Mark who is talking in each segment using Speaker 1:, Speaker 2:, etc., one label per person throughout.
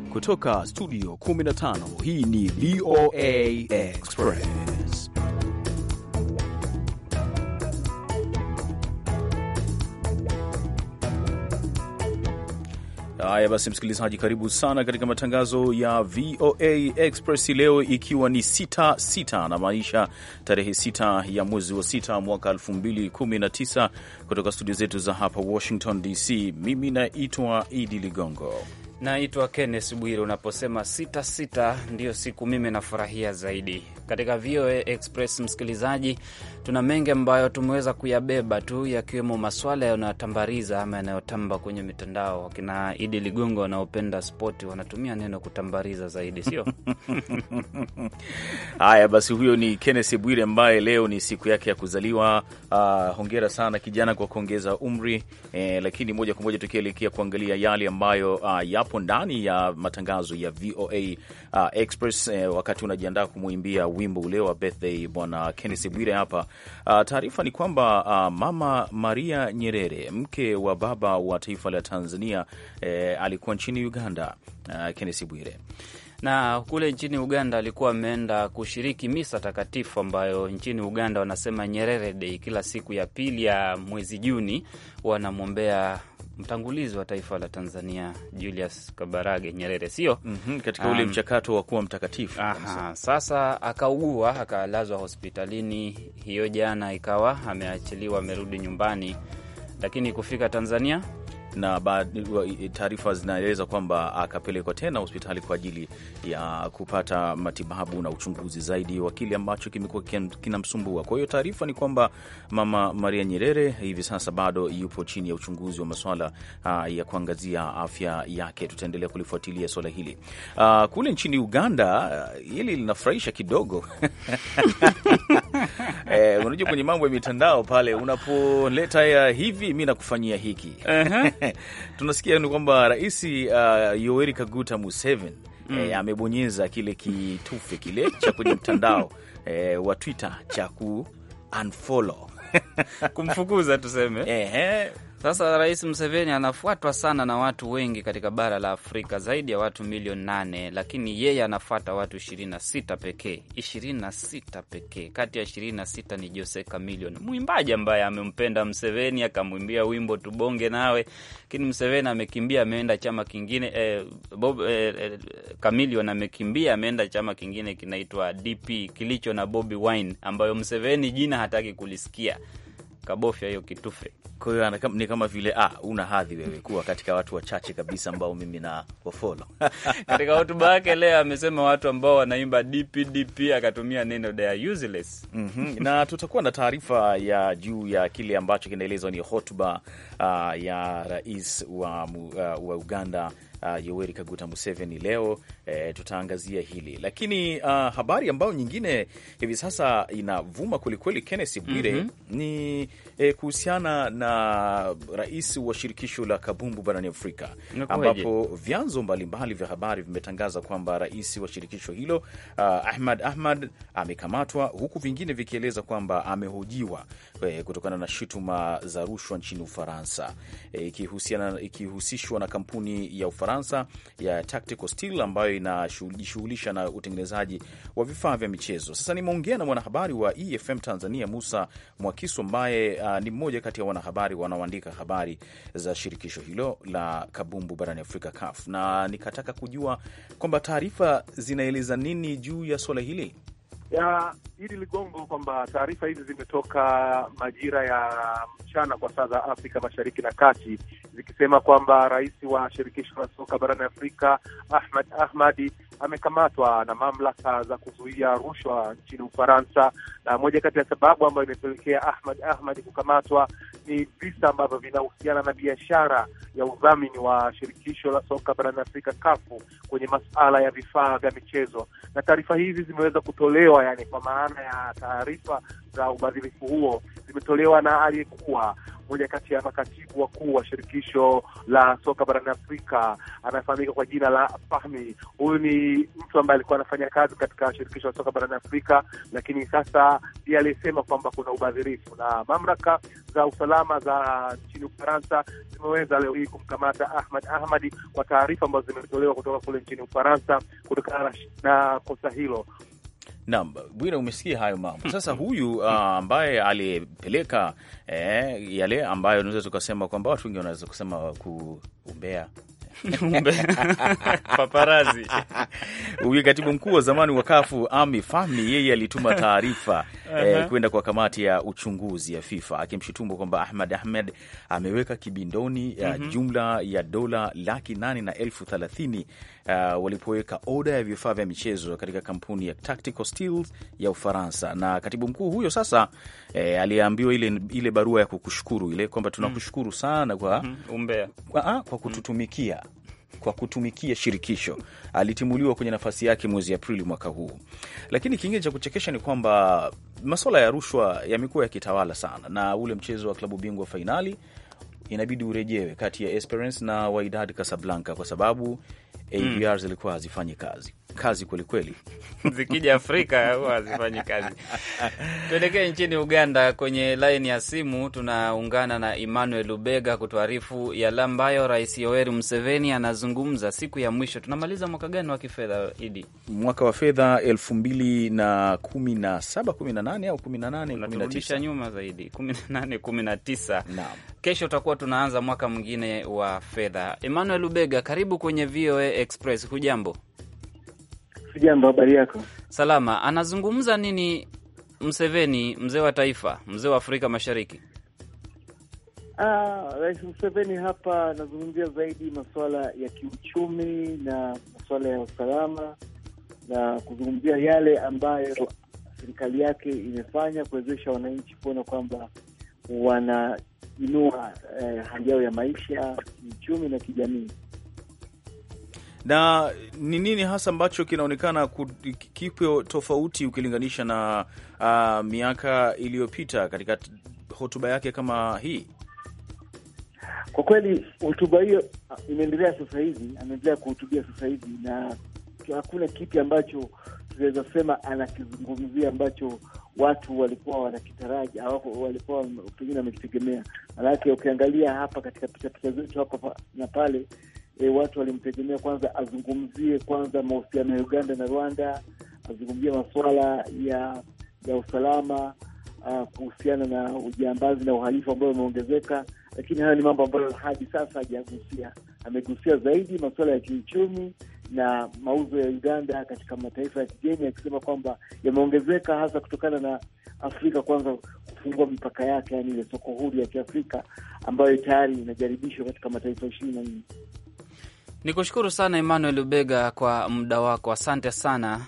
Speaker 1: Kutoka studio 15 hii ni VOA Express. Haya basi, msikilizaji, karibu sana katika matangazo ya VOA Express leo, ikiwa ni sita sita na maisha tarehe sita ya mwezi wa sita mwaka 2019 kutoka studio zetu za hapa Washington DC. Mimi naitwa Idi Ligongo.
Speaker 2: Naitwa Kenneth Bwire. Unaposema sita sita ndiyo siku mimi nafurahia zaidi katika VOA Express. Msikilizaji, tuna mengi ambayo tumeweza kuyabeba tu, yakiwemo maswala yanayotambariza ama yanayotamba kwenye mitandao. Wakina Idi Ligongo wanaopenda spoti wanatumia neno kutambariza zaidi, sio?
Speaker 1: Haya basi, huyo ni Kenneth Bwire ambaye leo ni siku yake ya kuzaliwa. Uh, hongera sana kijana kwa kuongeza umri eh, lakini moja kwa moja tukielekea kuangalia yale ambayo uh, yapo ndani ya matangazo ya VOA uh, Express eh, wakati unajiandaa kumwimbia wimbo ule wa birthday bwana Kenneth Bwire hapa. Uh, taarifa ni kwamba uh, mama Maria Nyerere mke wa baba wa taifa la Tanzania eh, alikuwa nchini Uganda. Uh, Kenneth Bwire
Speaker 2: na kule nchini Uganda alikuwa ameenda kushiriki misa takatifu ambayo nchini Uganda wanasema Nyerere Day. Kila siku ya pili ya mwezi Juni wanamwombea mtangulizi wa taifa la Tanzania Julius Kabarage Nyerere, sio?
Speaker 1: mm -hmm, katika ule um, mchakato wa kuwa mtakatifu.
Speaker 2: Aha, sasa akaugua akalazwa hospitalini hiyo jana, ikawa ameachiliwa amerudi nyumbani, lakini kufika Tanzania
Speaker 1: na taarifa zinaeleza kwamba akapelekwa tena hospitali kwa ajili ya kupata matibabu na uchunguzi zaidi wa kile ambacho kimekuwa kinamsumbua. Kwa hiyo taarifa ni kwamba mama Maria Nyerere hivi sasa bado yupo chini ya uchunguzi wa maswala uh, ya kuangazia afya yake. Tutaendelea kulifuatilia swala hili. Uh, kule nchini Uganda uh, hili linafurahisha kidogo eh, unajua kwenye mambo ya mitandao pale unapoleta ya hivi mi nakufanyia hiki uh -huh. tunasikia ni kwamba rais uh, Yoweri Kaguta Museveni mm. eh, amebonyeza kile kitufe kile cha kwenye mtandao eh, wa Twitter cha ku unfollow
Speaker 2: kumfukuza tuseme
Speaker 1: eh,
Speaker 2: sasa Rais Museveni anafuatwa sana na watu wengi katika bara la Afrika, zaidi ya watu milioni nane, lakini yeye anafuata watu ishirini na sita pekee. ishirini na sita pekee, kati ya ishirini na sita ni Jose Chameleone, mwimbaji ambaye amempenda Museveni akamwimbia wimbo tubonge nawe, lakini Museveni amekimbia ameenda chama kingine. Eh, Bob, eh, eh, Chameleone amekimbia ameenda chama kingine kinaitwa DP kilicho na Bobi Wine, ambayo Museveni jina hataki kulisikia, kabofya hiyo kitufe
Speaker 1: kwa hiyo ni kama vile ah, una hadhi wewe kuwa katika watu wachache kabisa ambao mimi na wafolo.
Speaker 2: Katika hotuba yake leo amesema watu ambao wanaimba DPDP akatumia neno they are useless.
Speaker 1: mm -hmm. na tutakuwa na taarifa ya juu ya kile ambacho kinaelezwa ni hotuba uh, ya rais wa, uh, wa Uganda Uh, Yoweri Kaguta Museveni leo eh, tutaangazia hili lakini, uh, habari ambayo nyingine hivi sasa inavuma kwelikweli, Kenneth Bwire, mm -hmm. ni eh, kuhusiana na rais wa shirikisho la kabumbu barani Afrika ambapo vyanzo mbalimbali vya habari vimetangaza kwamba rais wa shirikisho hilo uh, Ahmad Ahmad amekamatwa huku vingine vikieleza kwamba amehojiwa eh, kutokana na shutuma za rushwa nchini Ufaransa ikihusishwa eh, na kampuni ya Ufaransa ya Tactical Steel ambayo inajishughulisha na utengenezaji wa vifaa vya michezo. Sasa nimeongea na mwanahabari wa EFM Tanzania Musa Mwakisu ambaye uh, ni mmoja kati ya wanahabari wanaoandika habari za shirikisho hilo la kabumbu barani Afrika CAF, na nikataka kujua kwamba taarifa zinaeleza nini juu ya suala hili
Speaker 3: ya hili ligongo kwamba taarifa hizi zimetoka majira ya mchana kwa saa za Afrika Mashariki na Kati, zikisema kwamba rais wa shirikisho la soka barani Afrika Ahmad Ahmadi amekamatwa na mamlaka za kuzuia rushwa nchini Ufaransa, na moja kati ya sababu ambayo imepelekea Ahmad Ahmad kukamatwa ni visa ambavyo vinahusiana na biashara ya udhamini wa shirikisho la soka barani Afrika kafu kwenye masuala ya vifaa vya michezo, na taarifa hizi zimeweza kutolewa, yani kwa maana ya taarifa za ubadhirifu huo zimetolewa na aliyekuwa mmoja kati ya makatibu wakuu wa shirikisho la soka barani Afrika, anafahamika kwa jina la Fahmi. Huyu ni mtu ambaye alikuwa anafanya kazi katika shirikisho la soka barani Afrika, lakini sasa ndiye aliyesema kwamba kuna ubadhirifu, na mamlaka za usalama za nchini Ufaransa zimeweza leo hii kumkamata Ahmad Ahmadi kwa taarifa ambazo zimetolewa kutoka kule nchini Ufaransa kutokana na kosa hilo.
Speaker 1: Naam, Bwira, umesikia hayo mambo sasa. Huyu uh, ambaye alipeleka eh, yale ambayo unaweza tukasema kwamba watu wengi wanaweza kusema kuumbea
Speaker 2: paparazi
Speaker 1: huyu katibu mkuu wa zamani wa kafu Ami Fahmi, yeye alituma taarifa eh, kwenda kwa kamati ya uchunguzi ya FIFA akimshutumu kwamba Ahmad Ahmed ameweka kibindoni ya jumla ya dola laki nane na elfu thelathini uh, walipoweka oda ya vifaa vya michezo katika kampuni ya Tactical Steels ya Ufaransa. Na katibu mkuu huyo sasa eh, aliambiwa ile, ile barua ya kukushukuru ile kwamba tunakushukuru sana kwa,
Speaker 2: umbea
Speaker 1: kwa, kwa kututumikia kwa kutumikia shirikisho. Alitimuliwa kwenye nafasi yake mwezi Aprili mwaka huu. Lakini kingine cha kuchekesha ni kwamba masuala ya rushwa yamekuwa yakitawala sana, na ule mchezo wa klabu bingwa fainali inabidi urejewe kati ya Esperance na Wydad Casablanca kwa sababu AVR zilikuwa hazifanyi kazi kazi kwelikweli.
Speaker 2: zikija Afrika huwa hazifanyi kazi. Tuelekee nchini Uganda. Kwenye laini ya simu tunaungana na Emmanuel Lubega kutuarifu yale ambayo Rais Yoweri Museveni anazungumza siku ya mwisho. Tunamaliza mwaka gani wa kifedha Idi?
Speaker 1: Mwaka wa fedha elfu mbili na kumi na saba kumi na nane au kumi na nane kumi na
Speaker 2: Unaturudisha
Speaker 1: tisa
Speaker 2: nyuma zaidi, kumi na nane kumi na tisa.
Speaker 1: Naam.
Speaker 2: Kesho tutakuwa tunaanza mwaka mwingine wa fedha. Emmanuel Lubega, karibu kwenye VOA Express. Hujambo?
Speaker 4: Sijambo, habari yako?
Speaker 2: Salama. Anazungumza nini Mseveni, mzee wa taifa, mzee wa Afrika Mashariki?
Speaker 4: Ah, Rais Museveni hapa anazungumzia zaidi masuala ya kiuchumi na masuala ya usalama na kuzungumzia yale ambayo serikali yake imefanya kuwezesha wananchi kuona kwamba wanainua eh, hali yao ya maisha kiuchumi na kijamii.
Speaker 1: na ni nini hasa ambacho kinaonekana ku- kipo tofauti ukilinganisha na uh, miaka iliyopita katika t- hotuba yake kama hii?
Speaker 4: Kwa kweli hotuba hiyo ah, imeendelea sasa hivi, ameendelea kuhutubia sasa hivi, na hakuna kipi ambacho tunaweza sema anakizungumzia ambacho watu walikuwa wanakitaraji au walikuwa pengine wamekitegemea. Manake ukiangalia hapa katika pichapicha zetu hapa pa- na pale e, watu walimtegemea kwanza azungumzie kwanza mahusiano ya Uganda na Rwanda, azungumzie masuala ya ya usalama uh, kuhusiana na ujambazi na uhalifu ambao umeongezeka, lakini hayo ni mambo ambayo hadi sasa hajagusia. Amegusia zaidi masuala ya kiuchumi na mauzo ya Uganda katika mataifa ya kigeni, akisema kwamba yameongezeka hasa kutokana na Afrika kwanza kufungua mipaka yake, yani ile soko huru ya Kiafrika ambayo tayari inajaribishwa katika mataifa ishirini na nne.
Speaker 2: Ni kushukuru sana Emmanuel Lubega kwa muda wako, asante sana.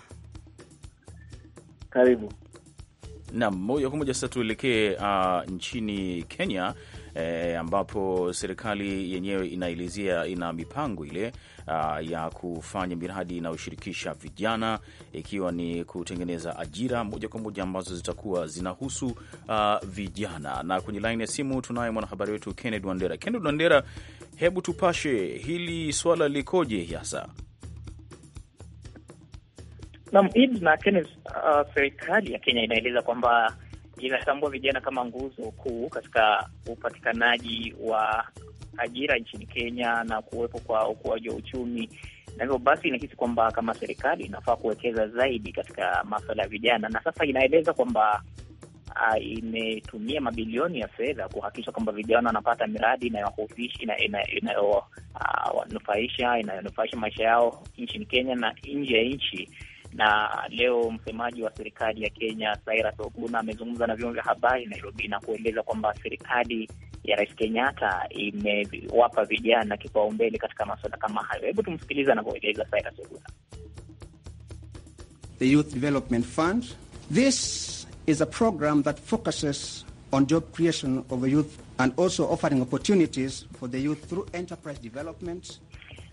Speaker 4: Karibu.
Speaker 1: Naam, moja kwa moja sasa tuelekee uh, nchini Kenya eh, ambapo serikali yenyewe inaelezea ina mipango ile uh, ya kufanya miradi inayoshirikisha vijana ikiwa ni kutengeneza ajira moja kwa moja ambazo zitakuwa zinahusu uh, vijana. Na kwenye laini ya simu tunaye mwanahabari wetu Kenneth Wandera. Kenneth Wandera, hebu tupashe hili swala likoje hasa?
Speaker 5: Naam, Id na Kenneth, uh, serikali ya Kenya inaeleza kwamba inatambua vijana kama nguzo kuu katika upatikanaji wa ajira nchini Kenya na kuwepo kwa ukuaji wa uchumi, na hivyo basi inahisi kwamba kama serikali inafaa kuwekeza zaidi katika maswala ya vijana, na sasa inaeleza kwamba uh, imetumia mabilioni ya fedha kuhakikisha kwamba vijana wanapata miradi inayowanufaisha ina, ina, ina, uh, wanufaisha inayonufaisha maisha yao nchini Kenya na nje ya nchi na leo msemaji wa serikali ya Kenya Cyrus Oguna amezungumza na vyombo vya habari Nairobi na kueleza kwamba serikali ya Rais Kenyatta imewapa vijana kipaumbele katika masuala kama hayo. Hebu tumsikilize anavyoeleza Cyrus Oguna.
Speaker 6: The Youth Development Fund. This is a program that focuses on job creation of the youth and also offering opportunities for the youth through enterprise development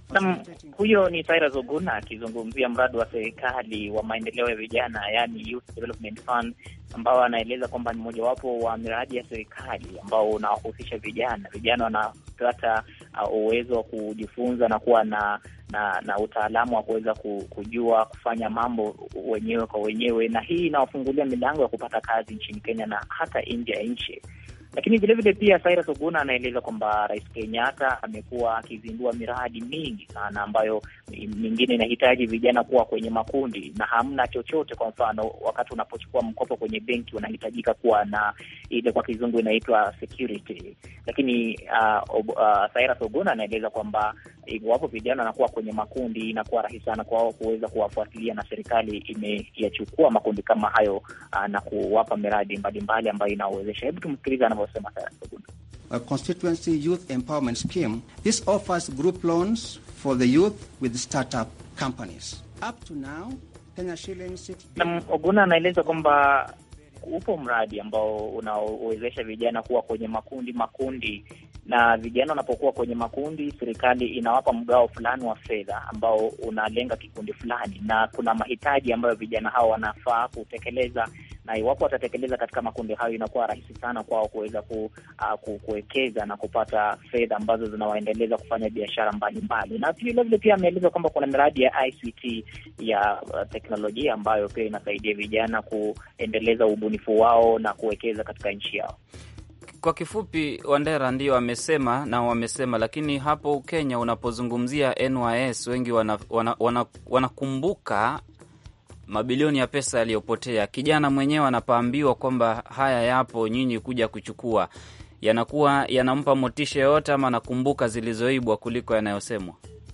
Speaker 5: Nam, huyo ni Cyrus Oguna akizungumzia mradi wa serikali wa maendeleo ya vijana, yani Youth Development Fund, ambao anaeleza kwamba ni mojawapo wa miradi ya serikali ambao unawahusisha vijana. Vijana wanapata uh, uwezo wa kujifunza na kuwa na na na utaalamu wa kuweza kujua kufanya mambo wenyewe kwa wenyewe, na hii inawafungulia milango ya kupata kazi nchini Kenya na hata nje ya nchi. Lakini vilevile pia Cyrus Oguna anaeleza kwamba Rais Kenyatta amekuwa akizindua miradi mingi sana ambayo mingine inahitaji vijana kuwa kwenye makundi na hamna chochote. Kwa mfano, wakati unapochukua mkopo kwenye benki unahitajika kuwa na ile kwa kizungu inaitwa security, lakini uh, uh, Cyrus Oguna anaeleza kwamba iwapo vijana wanakuwa kwenye makundi inakuwa rahisi sana kwao kuweza kuwafuatilia, na serikali imeyachukua makundi kama hayo uh, na kuwapa miradi mbalimbali ambayo inawezesha. Hebu tumsikiliza anavyosema Cyrus Oguna.
Speaker 6: A constituency youth empowerment scheme. This offers group loans for the youth with startup companies. Up to now, Kenya shillings 6
Speaker 5: Na Oguna anaeleza kwamba upo mradi ambao unaowezesha vijana kuwa kwenye makundi makundi, na vijana wanapokuwa kwenye makundi, serikali inawapa mgao fulani wa fedha ambao unalenga kikundi fulani, na kuna mahitaji ambayo vijana hao wanafaa kutekeleza na iwapo watatekeleza katika makundi hayo, inakuwa rahisi sana kwao kuweza ku, uh, ku, kuwekeza na kupata fedha ambazo zinawaendeleza kufanya biashara mbalimbali. Na vilevile pia ameeleza kwamba kuna miradi ya ICT ya uh, teknolojia ambayo pia inasaidia vijana kuendeleza ubunifu wao na kuwekeza katika nchi yao.
Speaker 2: Kwa kifupi, Wandera ndio wamesema na wamesema, lakini hapo Kenya unapozungumzia NYS wengi wanakumbuka wana, wana, wana mabilioni ya pesa yaliyopotea. Kijana mwenyewe anapoambiwa kwamba haya yapo, nyinyi kuja kuchukua, yanakuwa yanampa motisha yoyote, ama anakumbuka zilizoibwa kuliko yanayosemwa?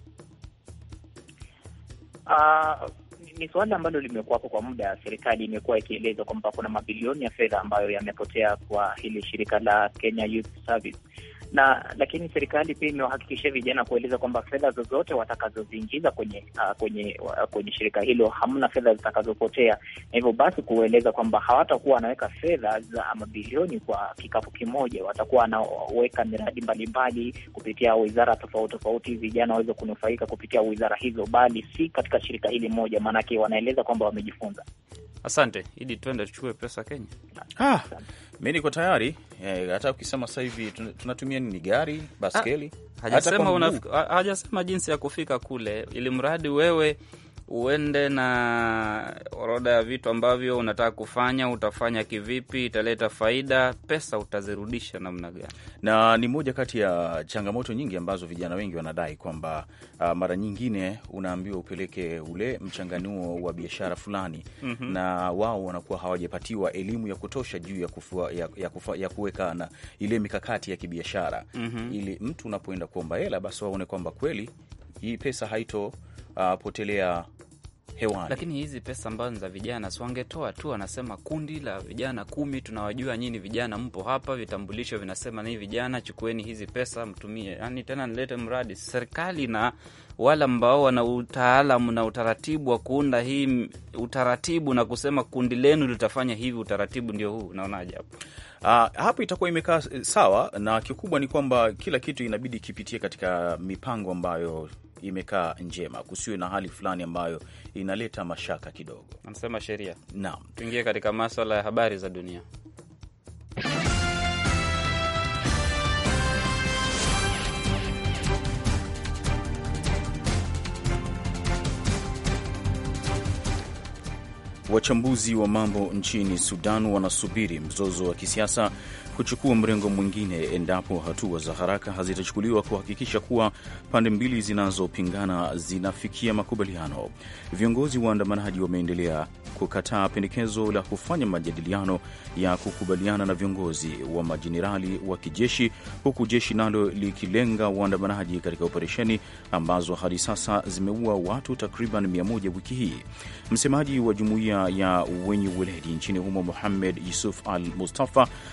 Speaker 5: Uh, ni suala ambalo limekuwapo kwa muda. Serikali imekuwa ikieleza kwamba kuna mabilioni ya fedha ambayo yamepotea kwa hili shirika la Kenya Youth Service na lakini serikali pia imewahakikishia vijana kueleza kwamba fedha zozote watakazoziingiza kwenye uh, kwenye uh, kwenye shirika hilo hamna fedha zitakazopotea, na hivyo basi kueleza kwamba hawatakuwa wanaweka fedha za mabilioni kwa kikapu kimoja. Watakuwa wanaweka miradi mbalimbali kupitia wizara tofauti tofauti, vijana waweze kunufaika kupitia wizara hizo, bali si katika shirika hili moja, maanake wanaeleza kwamba wamejifunza.
Speaker 2: Asante Idi, twende tuchukue pesa Kenya.
Speaker 1: Ah, mi niko tayari eh, hata ukisema sasa hivi tunatumia nini, gari, baskeli?
Speaker 2: Hajasema una, hajasema jinsi ya kufika kule, ili mradi wewe uende na orodha ya vitu ambavyo unataka kufanya, utafanya kivipi, italeta faida, pesa utazirudisha namna gani?
Speaker 1: Na ni moja kati ya changamoto nyingi ambazo vijana wengi wanadai kwamba uh, mara nyingine unaambiwa upeleke ule mchanganuo wa biashara fulani mm -hmm. na wao wanakuwa hawajapatiwa elimu ya kutosha juu ya, kufua, ya, ya, kufa, ya kuweka na ile mikakati ya kibiashara mm -hmm. ili mtu unapoenda kuomba hela basi waone kwamba kweli hii pesa haito uh, potelea hewani.
Speaker 2: Lakini hizi pesa ambazo ni za vijana, si wangetoa tu, wanasema kundi la vijana kumi, tunawajua nyinyi vijana mpo hapa, vitambulisho vinasema ni vijana, chukueni hizi pesa mtumie. Yani tena nilete mradi serikali na wale ambao wana utaalamu na utaratibu wa kuunda hii utaratibu na kusema kundi lenu litafanya hivi, utaratibu ndio huu. Unaonaje hapo?
Speaker 1: Uh, hapo itakuwa imekaa sawa, na kikubwa ni kwamba kila kitu inabidi kipitie katika mipango ambayo imekaa njema, kusiwe na hali fulani ambayo inaleta mashaka kidogo.
Speaker 2: Anasema sheria.
Speaker 1: Naam,
Speaker 2: tuingie katika maswala ya habari za dunia.
Speaker 1: Wachambuzi wa mambo nchini Sudan wanasubiri mzozo wa kisiasa kuchukua mrengo mwingine endapo hatua za haraka hazitachukuliwa kuhakikisha kuwa pande mbili zinazopingana zinafikia makubaliano. Viongozi waandamanaji wameendelea kukataa pendekezo la kufanya majadiliano ya kukubaliana na viongozi wa majenerali wa kijeshi, huku jeshi nalo likilenga waandamanaji katika operesheni ambazo hadi sasa zimeua watu takriban 100 wiki hii. Msemaji wa jumuiya ya wenye uweledi nchini humo Muhamed Yusuf Al Mustafa amesema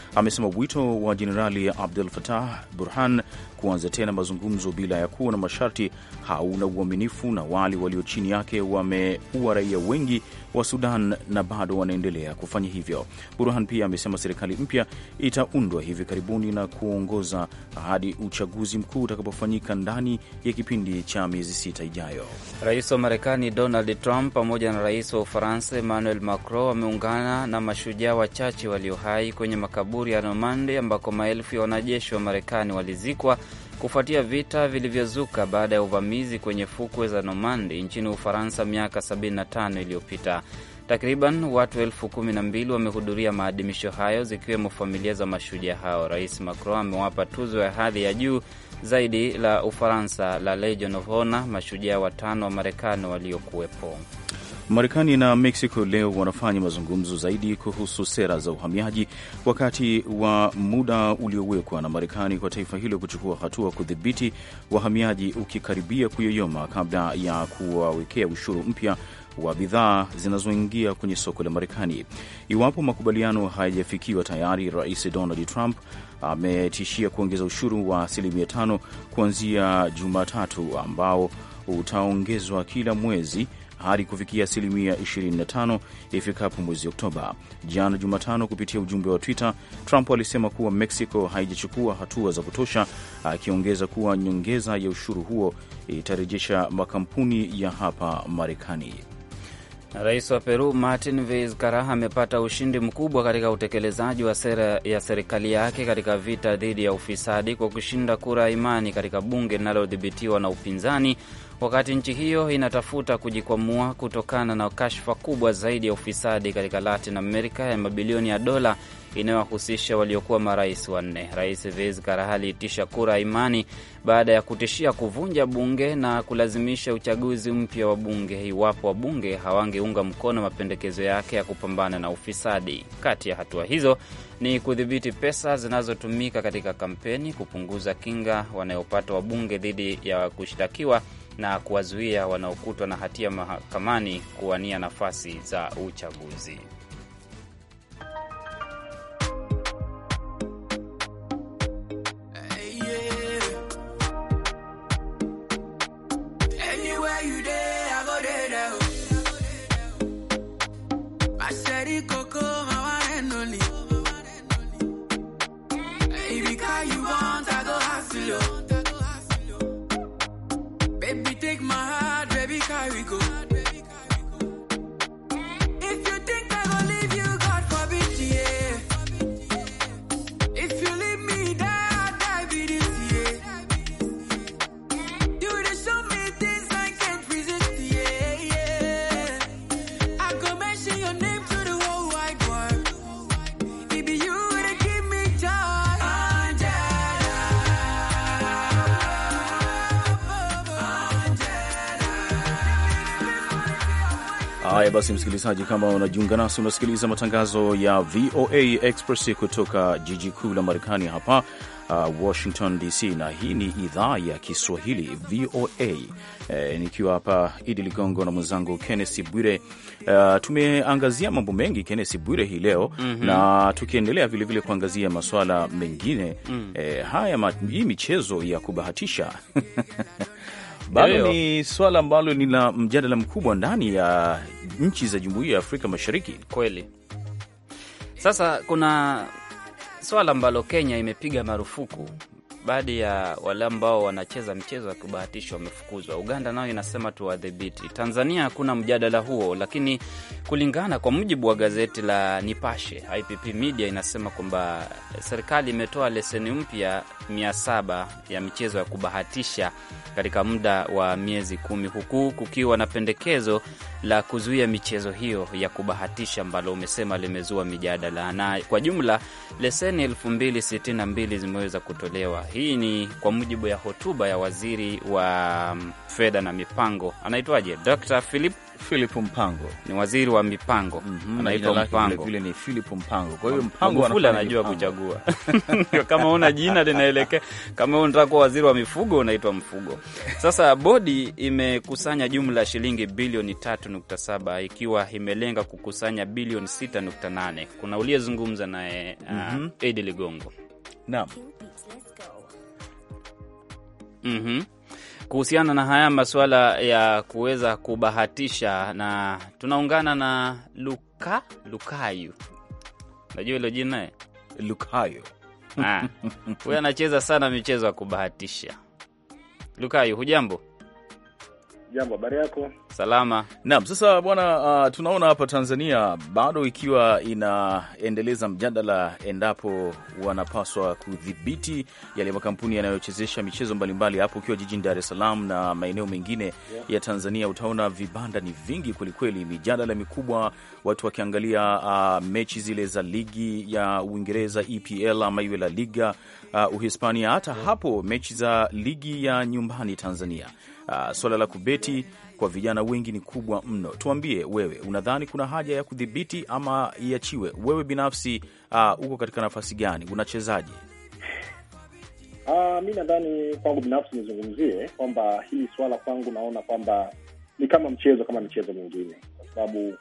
Speaker 1: wito wa Jenerali Abdel Fattah Burhan kuanza tena mazungumzo bila ya kuwa na masharti hauna uaminifu, na wale walio chini yake wameua raia wengi wa Sudan na bado wanaendelea kufanya hivyo. Burhan pia amesema serikali mpya itaundwa hivi karibuni na kuongoza hadi uchaguzi mkuu utakapofanyika ndani ya kipindi cha miezi sita ijayo.
Speaker 2: Rais wa Marekani Donald Trump pamoja na rais wa Ufaransa Emmanuel Macron wameungana na mashujaa wachache walio hai kwenye makaburi ya Normandi ambako maelfu ya wanajeshi wa Marekani walizikwa kufuatia vita vilivyozuka baada ya uvamizi kwenye fukwe za Normandi nchini Ufaransa miaka 75 iliyopita. Takriban watu elfu kumi na mbili wamehudhuria maadhimisho hayo zikiwemo familia za mashujaa hao. Rais Macron amewapa tuzo ya hadhi ya juu zaidi la Ufaransa la Legion of Honor mashujaa watano wa Marekani waliokuwepo.
Speaker 1: Marekani na Mexico leo wanafanya mazungumzo zaidi kuhusu sera za uhamiaji, wakati wa muda uliowekwa na Marekani kwa taifa hilo kuchukua hatua kudhibiti wahamiaji ukikaribia kuyoyoma kabla ya kuwawekea ushuru mpya wa bidhaa zinazoingia kwenye soko la Marekani. Iwapo makubaliano hayajafikiwa tayari, Rais Donald Trump ametishia kuongeza ushuru wa asilimia tano kuanzia Jumatatu, ambao utaongezwa kila mwezi hadi kufikia asilimia 25 ifikapo mwezi Oktoba. Jana Jumatano, kupitia ujumbe wa Twitter, Trump alisema kuwa Mexico haijachukua hatua za kutosha, akiongeza kuwa nyongeza ya ushuru huo itarejesha makampuni ya hapa Marekani.
Speaker 2: Rais wa Peru Martin Vizcarra amepata ushindi mkubwa katika utekelezaji wa sera ya serikali yake katika vita dhidi ya ufisadi kwa kushinda kura ya imani katika bunge linalodhibitiwa na upinzani, wakati nchi hiyo inatafuta kujikwamua kutokana na kashfa kubwa zaidi ya ufisadi katika Latin America ya mabilioni ya dola inayowahusisha waliokuwa marais wanne. Rais Vizcarra aliitisha kura ya imani baada ya kutishia kuvunja bunge na kulazimisha uchaguzi mpya wa bunge iwapo wabunge hawangeunga mkono mapendekezo yake ya kupambana na ufisadi. Kati ya hatua hizo ni kudhibiti pesa zinazotumika katika kampeni, kupunguza kinga wanayopata wabunge dhidi ya kushtakiwa na kuwazuia wanaokutwa na hatia mahakamani kuwania nafasi za uchaguzi.
Speaker 1: Haya basi, msikilizaji, kama unajiunga nasi, unasikiliza matangazo ya VOA Express kutoka jiji kuu la Marekani hapa uh, Washington DC, na hii ni idhaa ya Kiswahili VOA. E, nikiwa hapa Idi Ligongo na mwenzangu Kennesi Bwire. Uh, tumeangazia mambo mengi Kennesi Bwire hii leo mm -hmm. na tukiendelea vilevile kuangazia masuala mengine mm. E, haya ma, hii michezo ya kubahatisha bado ni swala ambalo ni la mjadala mkubwa ndani ya nchi za Jumuiya ya Afrika Mashariki.
Speaker 2: Kweli. Sasa kuna swala ambalo Kenya imepiga marufuku, baadhi ya wale ambao wanacheza mchezo wa kubahatisha wamefukuzwa. Uganda nayo inasema tuwadhibiti. Tanzania hakuna mjadala huo, lakini kulingana kwa mujibu wa gazeti la Nipashe, IPP Media inasema kwamba serikali imetoa leseni mpya mia saba ya michezo ya kubahatisha katika muda wa miezi kumi, huku kukiwa na pendekezo la kuzuia michezo hiyo ya kubahatisha ambalo umesema limezua mijadala, na kwa jumla leseni elfu mbili sitini na mbili zimeweza kutolewa. Hii ni kwa mujibu ya hotuba ya waziri wa mm, fedha na mipango, anaitwaje? Dr. Philip
Speaker 1: Philip Mpango
Speaker 2: ni waziri wa mipango,
Speaker 1: Mhm, na jina
Speaker 2: anaitwa
Speaker 1: lake
Speaker 2: Mpango.
Speaker 1: vile vile ni Philip Mpango. Kwa hiyo Mpango
Speaker 2: Magufuli
Speaker 1: anafanya
Speaker 2: anajua
Speaker 1: mipango.
Speaker 2: kuchagua. Ndio, kama una jina linaelekea, kama wewe unataka kuwa waziri wa mifugo unaitwa mfugo. Sasa bodi imekusanya jumla ya shilingi bilioni 3.7 ikiwa imelenga kukusanya bilioni 6.8. Kuna uliyezungumza naye uh, Edi Ligongo
Speaker 1: Naam.
Speaker 2: Mhm. Kuhusiana na haya masuala ya kuweza kubahatisha, na tunaungana na Luka Lukayu, najua hilo jina eh?
Speaker 1: Lukayo.
Speaker 2: Ah, huyu anacheza sana michezo ya kubahatisha. Lukayu, hujambo?
Speaker 7: Jambo, habari yako?
Speaker 2: Salama.
Speaker 1: Naam, sasa bwana, uh, tunaona hapa Tanzania bado ikiwa inaendeleza mjadala endapo wanapaswa kudhibiti yale makampuni yanayochezesha michezo mbalimbali. Hapo ukiwa jijini Dar es Salaam na maeneo mengine ya Tanzania, utaona vibanda ni vingi kwelikweli, mijadala mikubwa, watu wakiangalia uh, mechi zile za ligi ya Uingereza EPL ama iwe La Liga uh, Uhispania, hata hapo mechi za ligi ya nyumbani Tanzania. Uh, swala la kubeti kwa vijana wengi ni kubwa mno. Tuambie wewe, unadhani kuna haja ya kudhibiti ama iachiwe? Wewe binafsi uh, uko katika nafasi gani? Unachezaje?
Speaker 7: Ah, mi nadhani kwangu binafsi nizungumzie kwamba hili swala kwangu naona kwamba ni kama mchezo kama michezo mingine, kwa sababu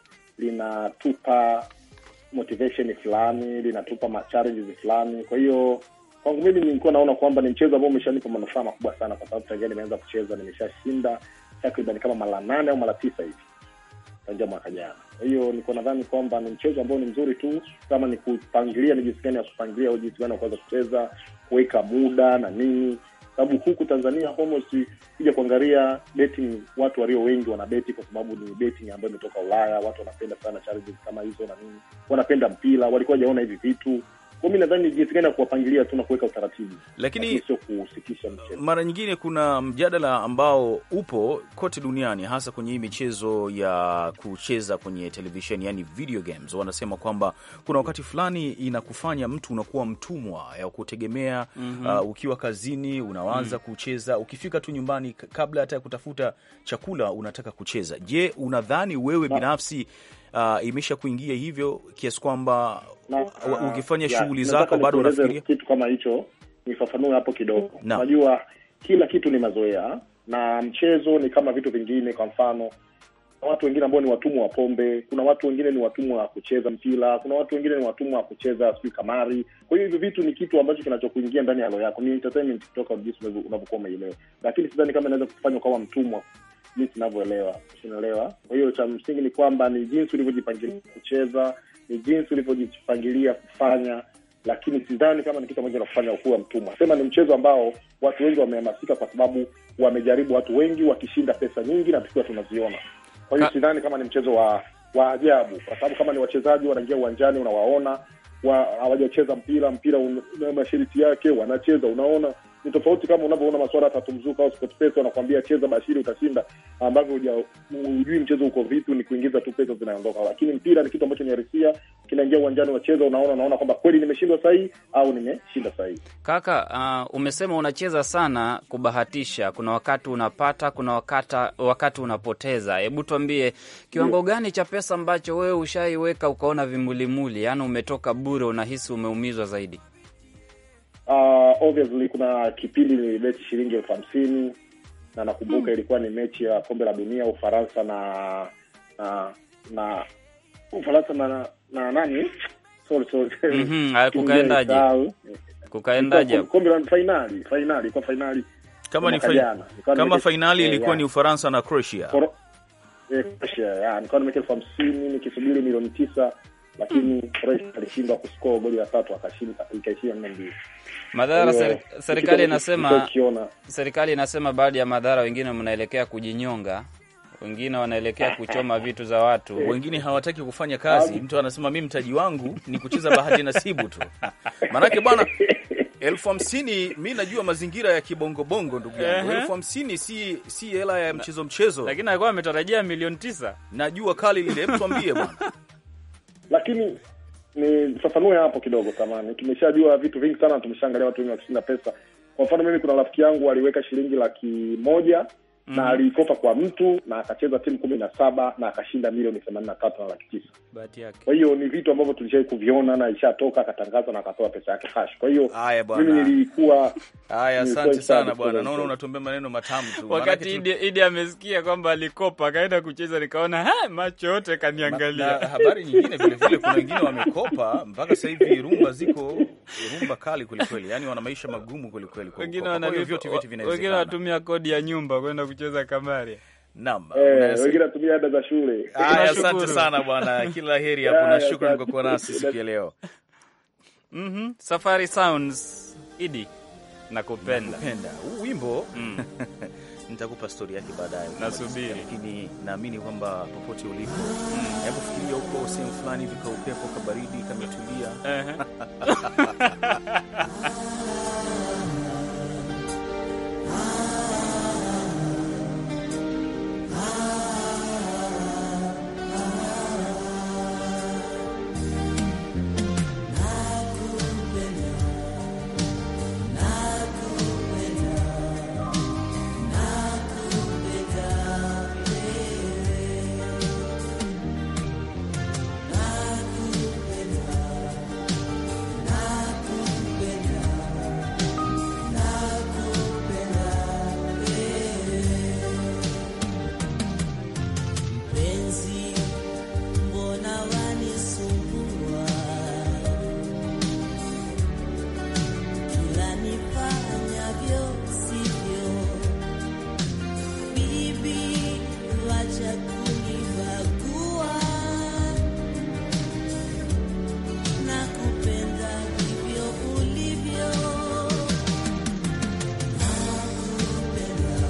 Speaker 7: linatupa motivation fulani, linatupa ma challenges fulani. Kwa hiyo kwangu mimi nilikuwa naona kwamba ni mchezo ambao umeshanipa manufaa makubwa sana, kwa sababu tangia nimeanza kucheza nimeshashinda takriban kama mara nane au mara tisa hivi tangia mwaka jana. Kwa hiyo niko nadhani kwamba ni mchezo ambao ni mzuri tu, kama ni kupangilia ni jinsi gani ya kupangilia au jinsi gani ya kuweza kucheza, kuweka muda na nini, sababu huku Tanzania almost kuja kuangalia betting, watu walio wengi wana beti kwa sababu ni betting ambayo imetoka Ulaya. Watu wanapenda sana challenges kama hizo na nini, wanapenda mpira, walikuwa hajaona hivi vitu. Kwa mi nadhani ni jinsi gani ya kuwapangilia tu na kuweka utaratibu,
Speaker 1: Lakini
Speaker 7: sio kusikisha mchezo.
Speaker 1: mara nyingine kuna mjadala ambao upo kote duniani, hasa kwenye hii michezo ya kucheza kwenye televisheni, yani video games. Wanasema kwamba kuna wakati fulani inakufanya mtu unakuwa mtumwa ya kutegemea. Uh, ukiwa kazini unaanza kucheza, ukifika tu nyumbani, k- kabla hata ya kutafuta chakula unataka kucheza. Je, unadhani wewe binafsi uh, imesha kuingia hivyo kiasi kwamba
Speaker 7: Na-
Speaker 1: u- ukifanya
Speaker 7: ya,
Speaker 1: shughuli
Speaker 7: nataka
Speaker 1: zako bado
Speaker 7: nikueleze
Speaker 1: unafikiria
Speaker 7: kitu kama hicho, nifafanue hapo kidogo.
Speaker 1: Naam.
Speaker 7: Unajua kila kitu ni mazoea na mchezo ni kama vitu vingine. Kwa mfano, kuna watu wengine ambao ni watumwa wa pombe, kuna watu wengine ni watumwa wa kucheza mpira, kuna watu wengine ni watumwa wa kucheza sijui kamari. Kwa hiyo hivyo vitu ni kitu ambacho kinachokuingia ndani ya roho yako, ni entertainment kutoka jinsi unavyo- unavyokuwa umeielewa, lakini sidhani kama inaweza kufanya ukawa mtumwa jinsi inavyoelewa, unaelewa. Kwa hiyo cha msingi ni kwamba ni jinsi ulivyojipangilia kucheza, ni jinsi ulivyojipangilia kufanya, lakini sidhani kama ni kitu ambacho kinakufanya ukuwa mtumwa. Sema ni mchezo ambao watu wengi wamehamasika kwa sababu wamejaribu, watu wengi wakishinda pesa nyingi na tukiwa tunaziona. Kwa hiyo
Speaker 2: Ka-
Speaker 7: sidhani kama ni mchezo wa wa ajabu, kwa sababu kama ni wachezaji wanaingia uwanjani, unawaona wa- hawajacheza mpira, mpira un- una masharti yake, wanacheza, unaona ni tofauti kama unavyoona masuala ya tatu mzuka au SportPesa wanakwambia cheza bashiri utashinda, ambavyo huja- hujui mchezo uko vipi, ni kuingiza tu pesa zinaondoka. Lakini mpira ni kitu ambacho ni halisia, kinaingia uwanjani, unacheza, unaona, unaona kwamba kweli nimeshindwa sahihi au nimeshinda sahihi.
Speaker 2: Kaka, uh, umesema unacheza sana kubahatisha. Kuna wakati unapata, kuna wakati, wakati unapoteza. Hebu tuambie kiwango gani cha pesa ambacho wewe ushaiweka ukaona vimulimuli, yaani umetoka bure, unahisi umeumizwa zaidi?
Speaker 7: Uh, obviously kuna kipindi nilibeti shilingi elfu hamsini na nakumbuka ilikuwa ni mechi ya kombe la dunia Ufaransa na na na Ufaransa na na nani? Sorry, sorry.
Speaker 2: Mhm, haya, kukaendaje?
Speaker 7: Nimesahau.
Speaker 2: Kukaendaje?
Speaker 7: Ilikuwa kombe la fainali, fainali ilikuwa fainali
Speaker 1: kama ni
Speaker 7: mwaka
Speaker 1: fai-
Speaker 7: jana. Nilikuwa
Speaker 1: kama
Speaker 7: nimeke-
Speaker 1: fainali
Speaker 7: eh,
Speaker 1: ilikuwa
Speaker 7: ya.
Speaker 1: ni Ufaransa na Croatia.
Speaker 7: Koro- eh, Croatia, ya, nilikuwa nimeweka elfu hamsini nikisubiri milioni tisa lakini Croatia alishindwa kuscore goli la tatu akashinda ikaishia nne mbili.
Speaker 2: Madhara
Speaker 7: Kwa hiyo,
Speaker 2: seri-
Speaker 7: ni kitu
Speaker 2: serikali
Speaker 7: ambacho
Speaker 2: inasema
Speaker 7: tulikuwa tukiona.
Speaker 2: serikali inasema baadhi ya madhara, wengine mnaelekea kujinyonga, wengine wanaelekea kuchoma vitu za watu.
Speaker 1: wengine hawataki kufanya kazi. Mtu anasema mi mtaji wangu ni kucheza bahati nasibu tu. Maanake bwana, elfu hamsini mi najua mazingira ya kibongobongo, ndugu yangu.
Speaker 2: Ehe.
Speaker 1: Elfu hamsini si si hela ya mchezo mchezo,
Speaker 2: Lakini alikuwa ametarajia milioni tisa.
Speaker 1: najua kali lile. Hebu tuambie bwana.
Speaker 7: lakini ni fafanue hapo kidogo samani tumeshajua vitu vingi sana tumeshaangalia watu wengi wakishinda pesa Kwa mfano mimi, kuna rafiki yangu aliweka shilingi laki moja na alikopa kwa mtu na akacheza timu kumi na saba na akashinda milioni themanini na tatu na laki tisa.
Speaker 2: bahati yake.
Speaker 7: Kwa hiyo ni vitu ambavyo tulishai kuviona na ishatoka, akatangaza na akatoa pesa yake cash. Kwa hiyo
Speaker 1: Haya bwana.
Speaker 7: mimi nilikuwa
Speaker 1: Haya,
Speaker 7: Ni
Speaker 1: asante
Speaker 7: kweli
Speaker 1: sana
Speaker 7: sana
Speaker 1: bwana,
Speaker 7: kucheza
Speaker 1: naona
Speaker 7: mchezo.
Speaker 1: unatuambia maneno matamu tu.
Speaker 2: Wakati
Speaker 1: Maanake
Speaker 2: Idi, Idi amesikia kwamba alikopa akaenda kucheza, nikaona ha, macho yote
Speaker 1: Na
Speaker 2: kaniangalia.
Speaker 1: habari nyingine vile vile, kuna wengine wamekopa mpaka sasa hivi rumba ziko rumba kali kwelikweli, yani wana maisha magumu kwelikweli. kwa
Speaker 2: Wengine
Speaker 1: kukopa. Kwa hiyo
Speaker 2: wanalipa-
Speaker 1: vyote vyote
Speaker 2: wengine
Speaker 1: vinawezekana.
Speaker 2: wanatumia kodi ya nyumba kwenda kucheza kamari.
Speaker 1: Naam,
Speaker 7: eh,
Speaker 1: unasema-
Speaker 7: wengine natumia ada za shule.
Speaker 1: Haya,
Speaker 2: Tunashukuru.
Speaker 1: asante sana bwana, kila la heri hapo na
Speaker 7: Haya,
Speaker 1: shukrani kwa
Speaker 7: asante.
Speaker 1: kuwa nasi siku ya leo.
Speaker 2: Mhm. Safari Sounds, Idi nakupenda.
Speaker 1: Penda huu wimbo
Speaker 2: Mm.
Speaker 1: nitakupa stori yake baadaye,
Speaker 2: Nasubiri.
Speaker 1: lakini naamini kwamba popote ulipo, hebu fikiria huko sehemu fulani hivi, kaupepo kabaridi kametulia
Speaker 2: Ehe.
Speaker 8: Penzi, mbona wanisumbua? Kila nifanyavyo sivyo. Bibi, wacha kunibagua. Nakupenda hivyo ulivyo. Nakupenda,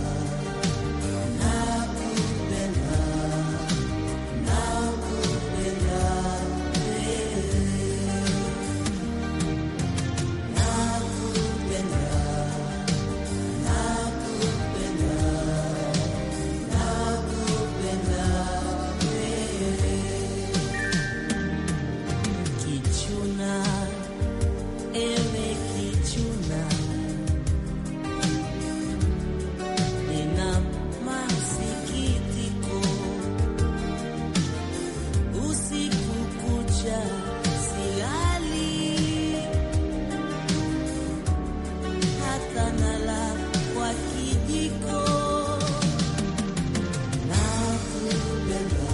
Speaker 8: nakupenda. Kichuna, ewe kichuna, nina masikitiko usiku kucha silali, hata nala kwa kijiko. Nakupenda,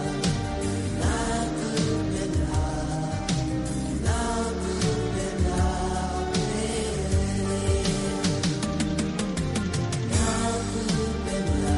Speaker 8: nakupenda, nakupenda wewe. Nakupenda,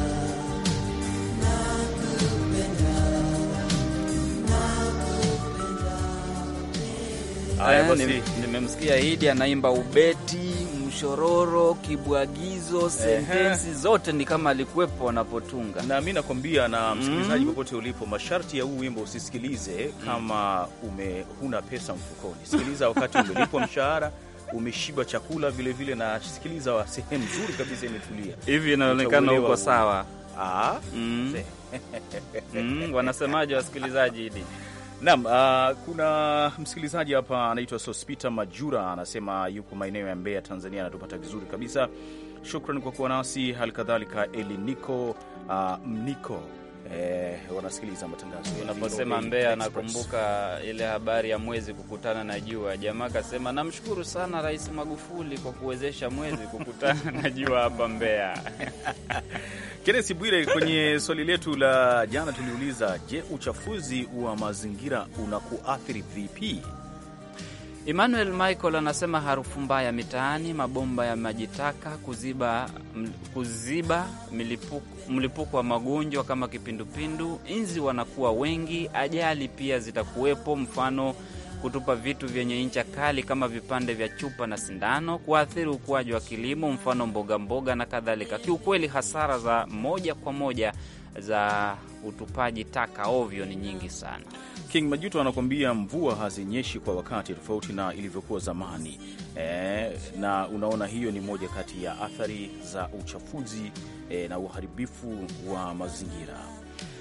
Speaker 1: Haya
Speaker 2: Eh,
Speaker 1: basi.
Speaker 2: nim- Nimemsikia Idi anaimba ubeti, mshororo, kibwagizo, sentensi zote ni kama alikuwepo wanapotunga.
Speaker 1: na mi nakwambia na msikilizaji popote ulipo, masharti ya huu wimbo usisikilize kama ume huna pesa mfukoni. Sikiliza wakati umelipwa mshahara, umeshiba chakula vilevile, na sikiliza wa sehemu nzuri kabisa imetulia.
Speaker 2: Hivi inaonekana
Speaker 1: Utauelewa
Speaker 2: uko
Speaker 1: huu.
Speaker 2: sawa.
Speaker 1: Ah,
Speaker 2: Mm. Mm, wanasemaje wasikilizaji Idi?
Speaker 1: Naam, uh, kuna msikilizaji hapa anaitwa Sospita Majura anasema yuko maeneo ya Mbeya, Tanzania, anatupata vizuri kabisa. Shukran kwa kuwa nasi. Hali kadhalika Eliniko uh, Mniko eh, wanasikiliza matangazo ya
Speaker 2: Unaposema
Speaker 1: VOA
Speaker 2: Mbeya,
Speaker 1: Express.
Speaker 2: nakumbuka ile habari ya mwezi kukutana na jua. Jamaa akasema namshukuru sana Rais Magufuli kwa kuwezesha mwezi kukutana na jua hapa Mbeya.
Speaker 1: Kenneth Bwire, kwenye swali letu la jana tuliuliza, je, uchafuzi wa mazingira unakuathiri vipi?
Speaker 2: Emmanuel Michael anasema harufu mbaya mitaani, mabomba ya maji taka, kuziba, m- kuziba milipuko, mlipuko wa magonjwa kama kipindupindu, inzi wanakuwa wengi, ajali pia zitakuwepo, mfano kutupa vitu vyenye ncha kali kama vipande vya chupa na sindano, kuathiri ukuaji wa kilimo, mfano mboga mboga na kadhalika. Kiukweli hasara za moja kwa moja za utupaji taka ovyo ni nyingi sana.
Speaker 1: King Majuto anakuambia mvua hazinyeshi kwa wakati tofauti na ilivyokuwa zamani. E, na unaona hiyo ni moja kati ya athari za uchafuzi e, na uharibifu wa mazingira.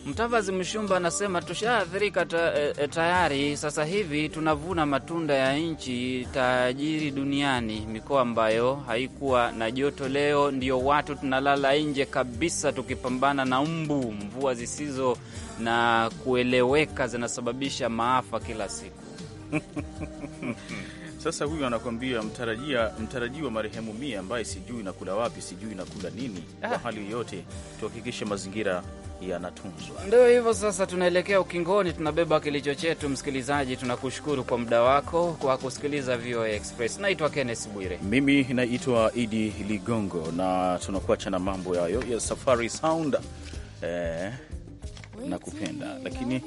Speaker 2: Mtavazi Mshumba anasema tushaathirika ta, e, e, tayari. Sasa hivi tunavuna matunda ya nchi tajiri duniani. Mikoa ambayo haikuwa na joto leo ndio watu tunalala nje kabisa, tukipambana na mbu. Mvua zisizo na kueleweka zinasababisha maafa kila siku.
Speaker 1: Sasa huyu anakwambia mtarajia mtarajiwa marehemu Mia ambaye sijui nakula wapi, sijui nakula nini. Kwa hali yoyote tuhakikishe mazingira yanatunzwa.
Speaker 2: Ndio hivyo sasa, tunaelekea ukingoni, tunabeba kilicho chetu. Msikilizaji, tunakushukuru kwa muda wako kwa kusikiliza VOA Express. Naitwa Kenneth Bwire.
Speaker 1: Mimi naitwa Idi Ligongo na tunakuacha na mambo yayo ya Safari Sound eh, na kupenda lakini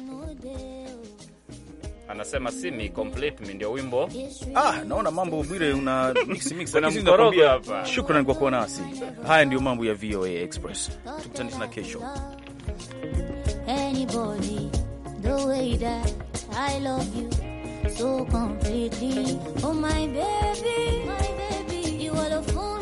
Speaker 2: Anasema simi complete me, ndio wimbo
Speaker 1: ah, naona mambo Bwire una mix mix,
Speaker 2: Kuna
Speaker 1: lakini
Speaker 2: mkorogo
Speaker 1: nakwambia,
Speaker 2: hapa.
Speaker 1: Shukrani kwa kuwa nasi. Haya ndio mambo ya VOA Express, tukutane tena kesho.
Speaker 9: anybody the way that I love you so completely. Oh my baby, my baby, you are the phone